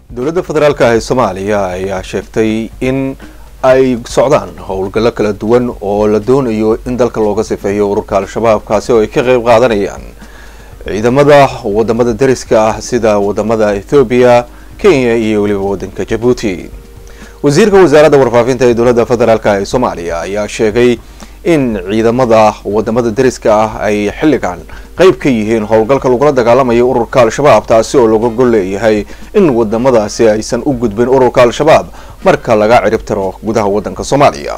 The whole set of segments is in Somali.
dowladda federaalk ee soomaaliya ayaa sheegtay in ay socdaan howlgallo kala duwan oo la doonayo in dalka looga sifeeyo ururka al-shabaab kaasi oo ay ka qeyb qaadanayaan ciidamada wadamada dariska ah sida wadamada ethoobiya kenya iyo weliba wadanka jabuuti wasiirka wasaaradda warfaafinta ee dowladda federaalk ee soomaaliya ayaa sheegay in ciidamada wadamada dariska ah ay xilligan qeyb ka yihiin howlgalka lagula dagaalamayo ururka al-shabaab taasi oo laga gol leeyahay in wadamadaasi aysan u gudbin ururka al-shabaab marka laga cirib tiro gudaha wadanka soomaaliya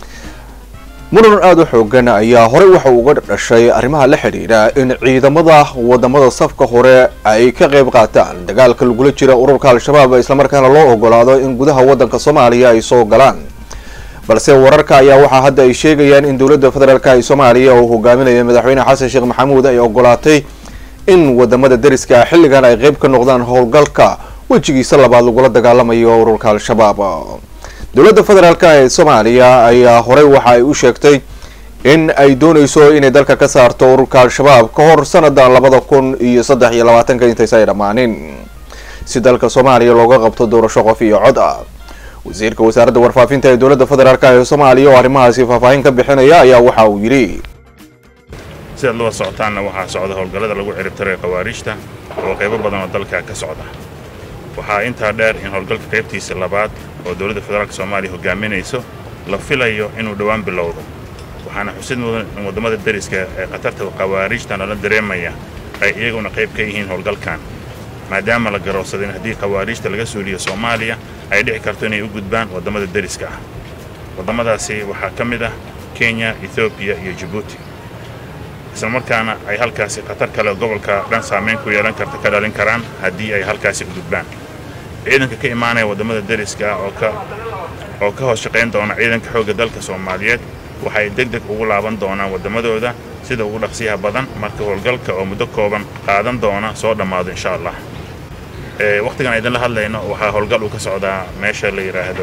muran aada u xoogan ayaa horey waxa uga dhashay arrimaha la xidhiidha in ciidamada wadamada safka hore ay ka qeyb qaataan dagaalka lagula jira ururka al-shabaab islamarkaana loo ogolaado in gudaha wadanka soomaaliya ay soo galaan balse wararka ayaa waxaa hadda ay sheegayaan in dowladda federaalk ee soomaaliya oo hogaaminaya madaxweyne xasan sheekh maxamuud ay ogolaatay in wadamada dariska xilligan ay qeyb ka noqdaan howlgalka wejigiisa labaad lagula dagaalamayo ururka al-shabaab dowladda federaalk ee soomaaliya ayaa horey waxa ay u sheegtay in ay dooneyso inay dalka ka saarto ururka al-shabaab ka hor sanada labada kun iyo saddex iyo labaatanka intaysa ay dhammaanin si dalka soomaaliya looga qabto doorasho qof iyo cod ah wasiirka wasaaradda warfaafinta ee dowladda federaalk ee soomaaliya oo arrimahaasi faahfaahin ka bixinaya ayaa waxa uu yidhi sidaad laba socotaanna waxaa socda howlgallada lagu ciribtirayo khawaariijta oo qaybo badan oo dalka ka socda waxaa intaa dheer in howlgalka qaybtiisa labaad oo dowladda federaalk soomaaliya hogaaminayso la filayo inuu dhowaan bilowdo waxaana xusid mudan in waddamada dariska ee khatarta khawaariijta nala dareemaya ay iyaguna qayb ka yihiin howlgalkan maadaama la garoobsaday in haddii khawaariijta laga suuliyo soomaaliya ay dhici karto inay u gudbaan waddamada dariska ah waddamadaasi waxaa ka mid ah kenya ethoobiya iyo jabuuti islamarkaana ay halkaasi khatar kale gobolka dhan saamayn ku yeelan karta ka dhalin karaan haddii ay halkaasi u gudbaan ciidanka ka imaanaya waddamada dariska ah oo ka oo ka hoos shaqayn doona ciidanka xoogga dalka soomaaliyeed waxay deg deg ugu laaban doonaan waddamadooda sida ugu dhaqsiyaha badan marka howlgalka oo muddo kooban qaadan doona soo dhammaado insha allah wakhtigan idinla hadlayno waxaa howlgal uu ka socdaa meesha la yidhaahdo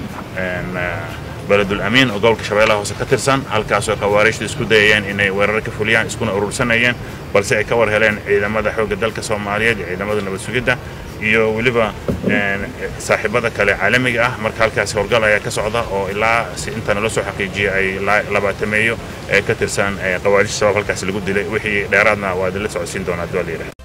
beledul amiin oo gobolka shabeellaha hoose ka tirsan halkaasoo khawaariijta isku dayayeen inay weerar ka fuliyaan iskuna urursanayeen balse ay ka war heleen ciidamada xoogga dalka soomaaliyeed iyo ciidamada nabad sugidda iyo weliba saaxiibada kale caalamiga ah marka halkaasi howlgal ayaa ka socda oo ilaa si inta nala soo xaqiijiyay ay labaatameeyo ee ka tirsan khawaariijta shabaab halkaasi lagu dilay wixii dheeraadna waa idinla socodsiin doonaa hadii waa la yidhahda